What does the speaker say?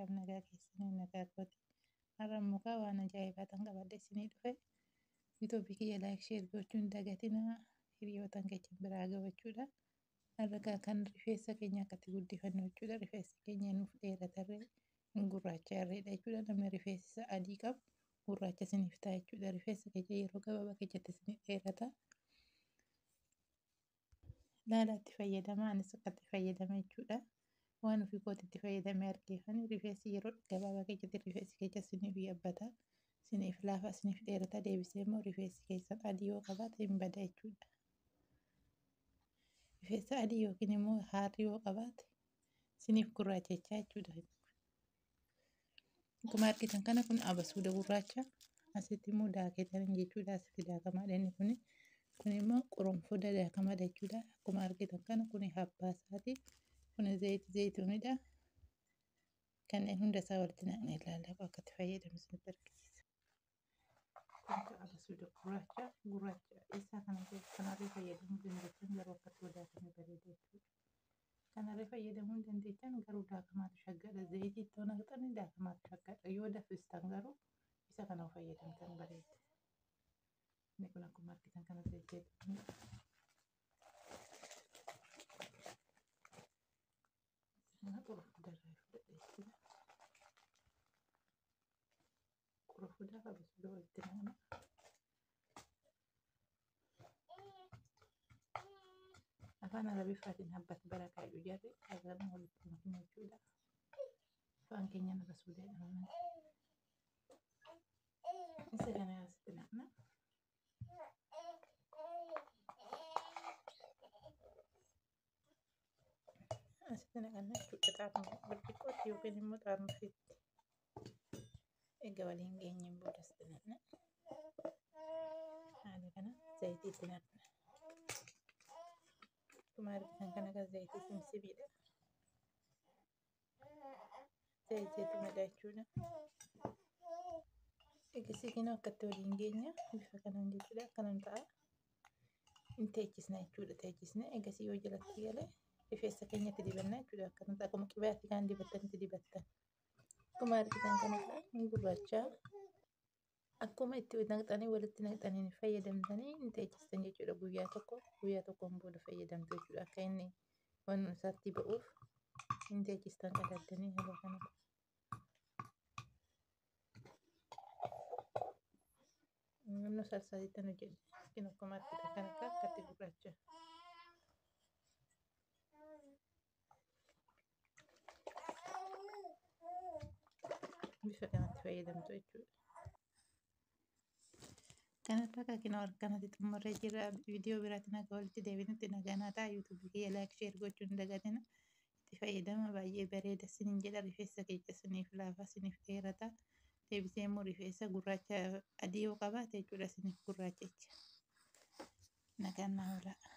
akkam nagaa keessanii nagaa kooti. Har'a mukaa waan ajaa'ibaa tan qabadhe isinii dhufe. Yuutuubii kiyya laayik sheer gochuun dagatinaa hiriyootan keenya biraa gabachuudha. Har'a kan rifeensa keenya akkatti guddifannu jechuudha. Rifeensi keenya nuuf dheeratarree hin gurraacharreedha jechuudha. Namni rifeensi isaa adii qabu gurraacha isiniif ta'a jechuudha. Rifeensa keenya yeroo gabaabaa keessatti isinii dheerata. Laala itti fayyadamaa anis akkatti fayyadama jechuudha. Waan ofii kootitti fayyadamee argeefan rifeensi yeroo gabaabaa keessatti rifeensi keenya isiniif yabbata. Isiniif laafa isiniif dheerata deebisee immoo rifeensi keessan adii yoo qabaate hin bada jechuudha. Rifeensa adii yookiin immoo haarri yoo qabaate isiniif gurraachachaa jechuudha. Akkuma argitan kana kun abasuuda gurraacha asitti immoo daaketan jechuudha. Asitti daakamaadha inni kuni. Kun immoo qurunfuda daakamaadha jechuudha. Akkuma argitan kana kun habbaa isaati. Kun zayitii zayituunidha. Kanneen hunda isaa walitti naqnee ilaallaa akkatti fayyadamu isinitti argisiisa. Kun abasuuda gurraacha gurraacha isaa kanarree fayyadamuu dandeessan garuu akkatti daakame bareeda jechuudha. Kanarree fayyadamuu dandeessan garuu daakamaatu shaggadha. Zayitii ittoo naqxanii daakamaatu shaggadha. Yoo danfistan garuu isa kana fayyadamtan bareeda. Inni kun akkuma argitan kana zayitiidha. Kana qurunfudarraa fudhadhe jechuudha. Qurunfudaa fi abasuuda walitti naqna. Afaan arabiffaatiin habbatti barakaayu jarri agarra walitti makna jechuudha. Afaan keenyaan abasuuda jedhama. Isa kana asitti naqna. Asitti naqanna jechuudha xaaruma birbiqqootti yookiin immoo xaarmufiitti. Egaa waliin geenyeen booda asitti naqna. Haala kana zayitiitti naqna. Akkuma argitan kana kan zayitii simsibiidha. Zayitiitu madha jechuudha. Eegisiitiin akkatti waliin geenya bifa kanaan jechuudha. Akkanaan ta'a. Hin teechisna jechuudha. Teechisna eegasii yoo jalatti galee rifeensa keenyatti dibanna jechuudha. Akkanatti akkuma qibaatti kan dibattanitti dibattan. Akkuma argitan kana hin gurraachaa. Akkuma itti naqxanii walitti naqxanii fayyadamtanii hin teechistan jechuudha. Guyyaa tokko guyyaa tokkoon booda fayyadamtu jechuudha. Akka inni waan isaatti ba'uuf hin teechistan qadaddanii haala kanatti. Naannoo salsaaliitti hojjedhe. Isin akkuma argitan kana akkatti gurraacha. Bifa kanatti fayyadamtu jechuudha. Kanarraa kakinoo kanatti xumurree jira. Viidiyoo biraatiin akka walitti deebinutti nagaa ta'a. Yuutuubii kiyya laayik sheer gochuun hin dagatina. Itti fayyadama baay'ee bareeda isiniin jedha. Rifeensa keenya isiniif laafa isiniif dheerata. Deebisee immoo rifeensa gurraacha adii yoo qabaate jechuudha isiniif gurraachecha. Nagaan naa oolaa.